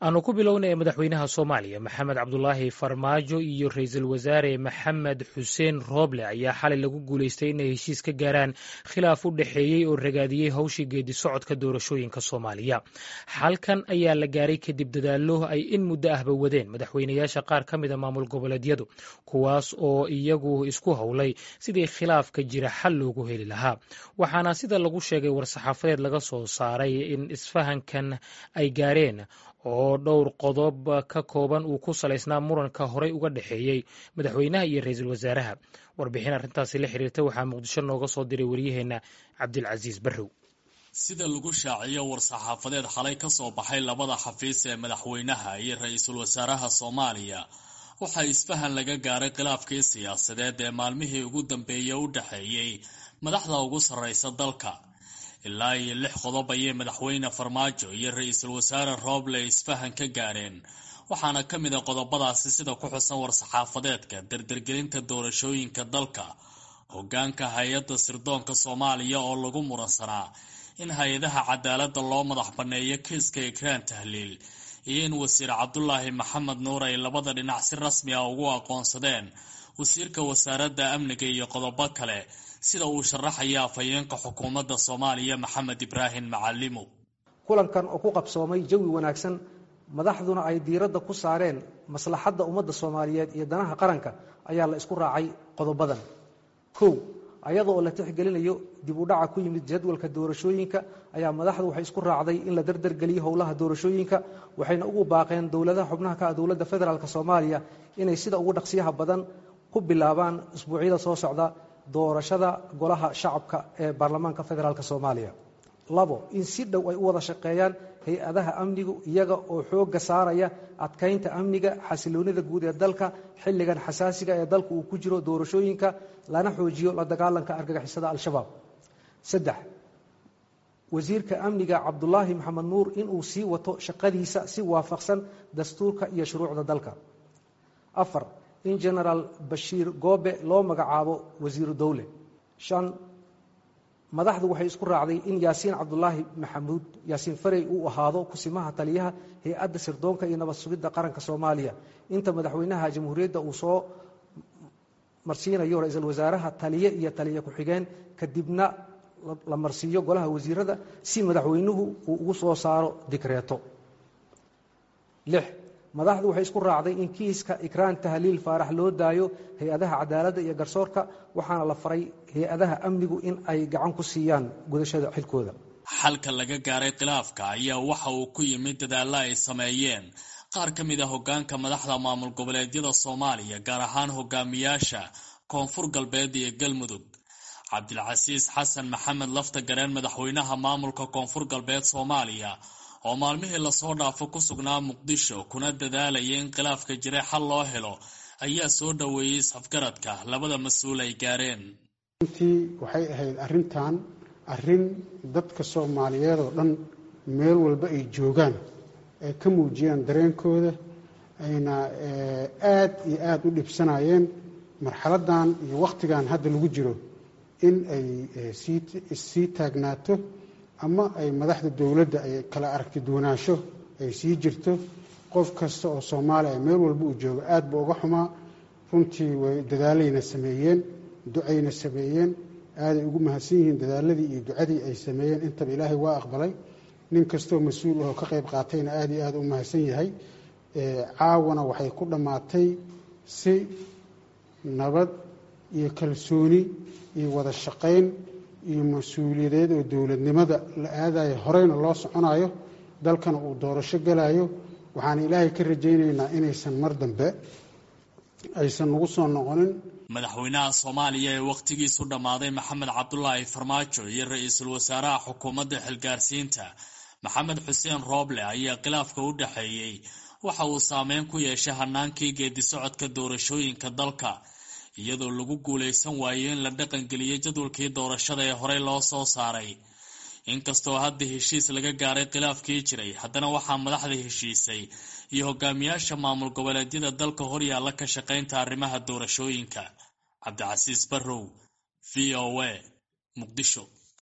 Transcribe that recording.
aanu ku bilownay madaxweynaha soomaaliya maxamed cabdulaahi farmaajo iyo ra-iisul wasaare maxamed xuseen rooble ayaa xalay lagu guulaystay inay heshiis ka gaaraan khilaaf u dhexeeyey oo ragaadiyey howshii geedi socodka doorashooyinka soomaaliya xalkan ayaa la gaaray kadib dadaallo ay in muddo ahba wadeen madaxweynayaasha qaar ka mida maamul goboleedyadu kuwaas oo iyagu isku howlay sidii khilaafka jira xal loogu heli lahaa waxaana sida lagu sheegay war-saxaafadeed laga soo saaray in isfahankan ay gaareen oo dhowr qodob ka kooban uu ku salaysnaa muranka horey uga dhexeeyey madaxweynaha iyo ra-iisul wasaaraha warbixin arrintaasi la xiriirta waxaa muqdisho nooga soo diray waryaheena cabdilcasiis barrow sida lagu shaaciyo war-saxaafadeed xalay ka soo baxay labada xafiis ee madaxweynaha iyo ra-iisul wasaaraha soomaaliya waxaa isfahan laga gaaray khilaafkii siyaasadeed ee maalmihii ugu dambeeyey u dhexeeyey madaxda ugu sarreysa dalka ilaa iyo lix qodob ayay madaxweyne farmaajo iyo ra-iisul wasaare rooble isfahan ka gaareen waxaana ka mid a qodobadaasi sida ku xusan war-saxaafadeedka dardargelinta doorashooyinka dalka hogaanka hay-adda sirdoonka soomaaliya oo lagu muransanaa in hay-adaha cadaaladda loo madax banneeyo kiiska ikraan tahliil iyo in wasiir cabdulaahi maxamed nuur ay labada dhinac si rasmi ah ugu aqoonsadeen wasiirka wasaaradda amniga iyo qodobo kale sida uu sharaxaya afhayeenka xukuumadda soomaaliya maxamed ibraahim macalimo kulankan oo ku qabsoomay jawi wanaagsan madaxduna ay diiradda ku saareen maslaxadda ummadda soomaaliyeed iyo danaha qaranka ayaa la isku raacay qodobadan kow ayada oo la tixgelinayo dib u dhaca ku yimid jadwalka doorashooyinka ayaa madaxdu waxay isku raacday in la dardargeliyo howlaha doorashooyinka waxayna ugu baaqeen dowladaha xubnaha ka ah dowladda federaalk soomaaliya inay sida ugu dhaqsiyaha badan ku bilaabaan isbuucyada soo socda doorashada golaha shacabka ee baarlamaanka federaalk soomaaliya labo in si dhow ay u wada shaqeeyaan hay-adaha amnigu iyaga oo xoogga saaraya adkaynta amniga xasiloonida guud ee dalka xilligan xasaasiga ee dalka uu ku jiro doorashooyinka lana xoojiyo la dagaalanka argagixisada al-shabaab saddex wasiirka amniga cabdulaahi maxamed nuur inuu sii wato shaqadiisa si waafaqsan dastuurka iyo shuruucda dalka afar in genaraal bashiir goobe loo magacaabo wasiiru dowle shan madaxdu waxay isku raacday in yaasiin cabdulaahi maxamuud yaasiin farey uu ahaado kusimaha taliyaha hay-adda sirdoonka iyo nabad sugidda qaranka soomaaliya inta madaxweynaha jamhuuriyadda uu soo marsiinayo ra-iisul wasaaraha taliye iyo taliye ku-xigeen kadibna la marsiiyo golaha wasiirada si madaxweynuhu uu ugu soo saaro dikreeto lix madaxdu waxay isku raacday in kiiska ikraan tahliil faarax loo daayo hay-adaha cadaaladda iyo garsoorka waxaana la faray hay-adaha amnigu in ay gacan ku siiyaan gudashada xilkooda xalka laga gaaray khilaafka ayaa waxa uu ku yimid dadaalla ay sameeyeen qaar ka mid a hogaanka madaxda maamul goboleedyada soomaaliya gaar ahaan hogaamiyaasha koonfur galbeed iyo galmudug cabdilcasiis xasan maxamed lafta gareen madaxweynaha maamulka koonfur galbeed soomaaliya oo maalmihii lasoo dhaafo ku sugnaa muqdisho kuna dadaalaya in khilaafka jiray xal loo helo ayaa soo dhoweeyey isafgaradka labada mas-uul ay gaareen runtii waxay ahayd arrintan arrin dadka soomaaliyeed oo dhan meel walba ay joogaan ay ka muujiyaan dareenkooda ayna aad iyo aada u dhibsanayeen marxaladdan iyo wakhtigan hadda lagu jiro in ay sii taagnaato ama ay madaxda dowladda ay kala aragti duwanaansho ay sii jirto qof kasta oo soomaaliya meel walba uu joogo aad ba uga xumaa runtii way dadaalayna sameeyeen ducayna sameeyeen aaday ugu mahadsan yihiin dadaaladii iyo ducadii ay sameeyeen intaba ilaahay waa aqbalay nin kastoo mas-uul ahoo ka qayb qaatayna aada iyo aada u mahadsan yahay caawana waxay ku dhammaatay si nabad iyo kalsooni iyo wada shaqayn iyo mas-uuliyadeed oo dowladnimada la aadayo horeyna loo soconayo dalkana uu doorasho galayo waxaan ilaahay ka rajaynaynaa inaysan mar dambe aysan nagu soo noqonin madaxweynaha soomaaliya ee wakhtigiisu dhammaaday maxamed cabdulaahi farmaajo iyo ra-iisul wasaaraha xukuumadda xilgaarsiinta maxamed xuseen rooble ayaa khilaafka u dhexeeyey waxa uu saameyn ku yeeshay hanaankii geedi socodka doorashooyinka dalka iyadoo lagu guulaysan waayo in la dhaqangeliyo jadwalkii doorashada ee horey loo soo saaray inkastoo hadda heshiis laga gaaray khilaafkii jiray haddana waxaa madaxda heshiisay iyo hogaamiyaasha maamul goboleedyada dalka horyaalla ka shaqaynta arrimaha doorashooyinka cabdicasiis barrow v o a muqdisho